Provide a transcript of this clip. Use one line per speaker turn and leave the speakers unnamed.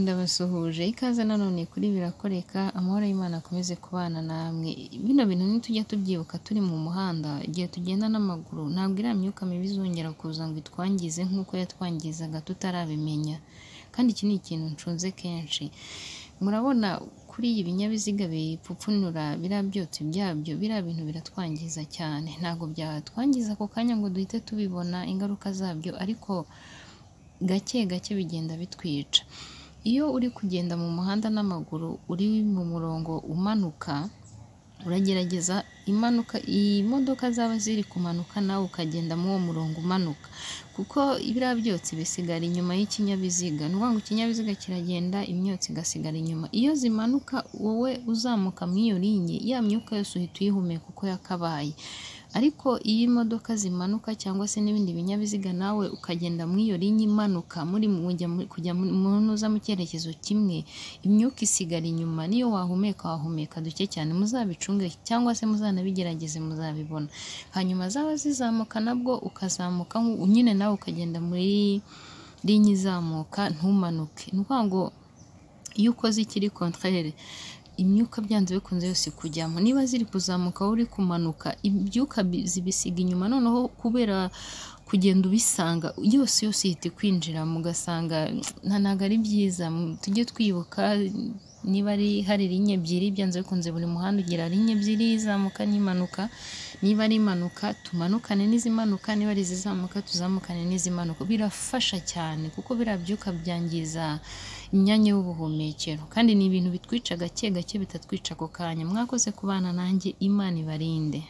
ndabasuhuje ikaze nanone kuri birakoreka amahoro y'Imana akomeze kubana namwe bino bintu nitujya tubyibuka turi mu muhanda igihe tugenda n'amaguru ntabwo iriya myuka mibi izongera kuza ngo itwangize nk'uko yatwangizaga tutarabimenya kandi iki ni ikintu nshunze kenshi murabona kuri iyi binyabiziga bipfupfunura biriya byotsi byabyo biriya bintu biratwangiza cyane ntabwo byatwangiza ako kanya ngo duhite tubibona ingaruka zabyo ariko gake gake bigenda bitwica iyo uri kugenda mu muhanda n'amaguru uri mu murongo umanuka uragerageza impanuka imodoka zaba ziri kumanuka nawe ukagenda muri uwo murongo umanuka kuko biriya byotsi bisigara inyuma y'ikinyabiziga ni ukuvuga ngo ikinyabiziga kiragenda imyotsi igasigara inyuma iyo zimanuka wowe uzamuka muri iyo linye ya myuka yose uhita uyihumeka uko yakabaye ariko iyo imodoka zimanuka cyangwa se n'ibindi binyabiziga nawe ukagenda muri iyo linye imanuka muri kujya muza mu cyerekezo kimwe imyuka isigara inyuma niyo wahumeka wahumeka duke cyane muzabicunge cyangwa se muzanabigerageze muzabibona hanyuma zaba zizamuka nabwo ukazamuka nyine nawe ukagenda muri linye izamuka ntumanuke ni ukuvuga ngo iyo ukoze ikiri kontrere imyuka byanze bikunze yose kujyamo niba ziri kuzamuka uri kumanuka ibyuka zibisiga inyuma noneho kubera kugenda ubisanga yose yose ihita kwinjira mugasanga ntabwo ari byiza tujye twibuka niba ari hari rinye ebyiri byanze bikunze buri muhanda ugira rinye ebyiri izamuka n'impanuka niba ari impanuka tumanukane n'izimanuka niba ari izizamuka tuzamukane n'izimanuka birafasha cyane kuko biriya byuka byangiza imyanya y'ubuhumekero kandi ni ibintu bitwica gake gake bitatwica ako kanya mwakoze kubana nanjye imana ibarinde